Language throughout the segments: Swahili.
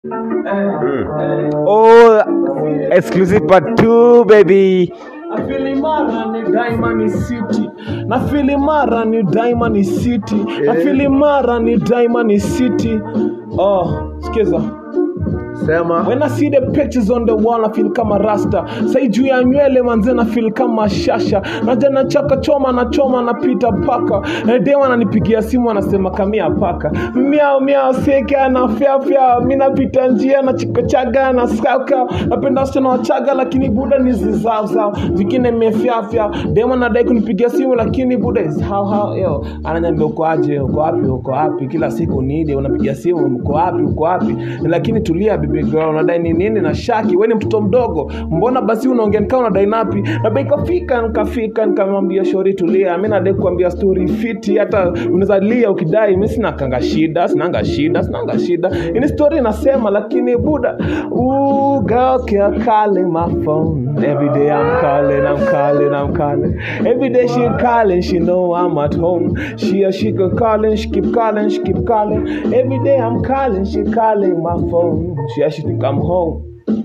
Oh, exclusive part two, baby. Na feel imara ni Diamond City. Na feel imara ni Diamond City. Na feel imara ni Diamond City. Oh, sikiza. Sema. When I see the pictures on the wall, I feel kama rasta. Sai juu ya nywele manze na feel kama shasha. Naja na chaka choma na choma na pita paka. Na dewa ananipigia simu anasema kamia paka. Miao miao seke ana fya fya. Mimi napita njia na chikochaga na skaka. Napenda wasichana wachaga lakini buda ni zizao zao. Vingine mefya fya. Dewa anadai kunipigia simu lakini buda is how how yo. Ananiambia uko aje? Uko wapi? Uko wapi? Kila siku nini unapigia simu uko wapi? Uko wapi? Lakini tulia baby girl, unadai ni nini na shaki? Wewe ni mtoto mdogo, mbona basi unaongea nikaa unadai napi? Na bei kafika nikafika nikamwambia shori tulia, mimi nadai kuambia story fiti, hata unaweza lia ukidai. Mimi sina kanga shida, sinanga shida, sinanga shida. Ini story inasema, lakini buda, ooh girl, keep calling my phone every day. I'm calling, I'm calling, I'm calling. Every day she calling, she know I'm at home. She she keep calling, she keep calling, she keep calling. Every day I'm calling, she calling my phone. She she think I'm home.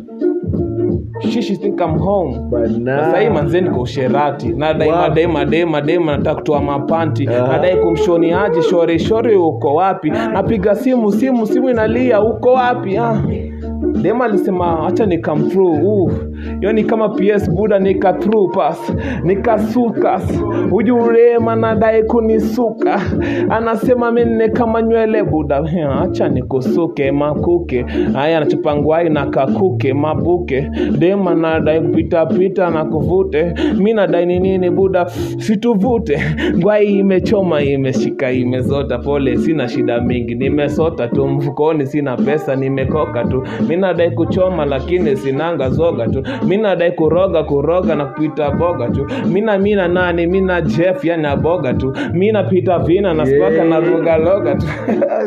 She she think I'm home. Bana. Sasa hii manze niko usherati. Nadai Wow. madai madai madai nataka kutoa mapanti. Aha. Nadai kumshoni aje shori shori uko wapi? Napiga simu simu simu inalia uko wapi? Ah. Dem alisema acha ni come through. Uh. Hiyo ni kama PS Buda nika through pass. Nikasuka. Huyu Rema nadai kunisuka. Anasema mimi ni kama nywele Buda. Eh, Acha nikusuke makuke. Haya anachupa ngwai na kakuke mabuke. Dem anadai kupita pita na kuvute. Mimi nadai ni nini Buda? Situvute. Ngwai imechoma imeshika imezota pole sina shida mingi. Nimesota tu mfukoni sina pesa nimekoka tu. Mimi nadai kuchoma lakini sinanga zoga tu. Mimi nadai kuroga kuroga na kupita boga tu. Mina mina nani mina Jeff yani aboga tu. Mimi napita vina na spaka na roga loga tu.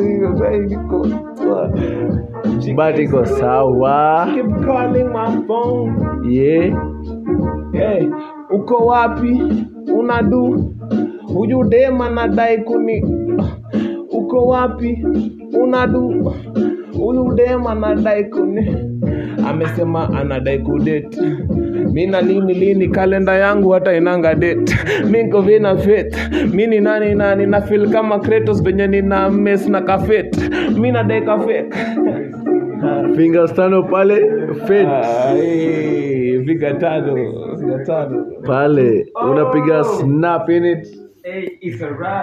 But iko sawa. Keep calling my phone. Yeah. Hey, uko wapi? Unadu? Huyu dema nadai kuni uko wapi? Unadu? Huyu dema nadai kuni amesema anadai kudate mina lini lini kalenda yangu hata inanga date mi niko vina fet mi ni nani nani na feel kama Kratos venye nina mess na kafet mi nadai kafek Fingers tano pale. Fate. Ai, piga tano piga tano Pale. Unapiga snap in it. Hey, it's a rap.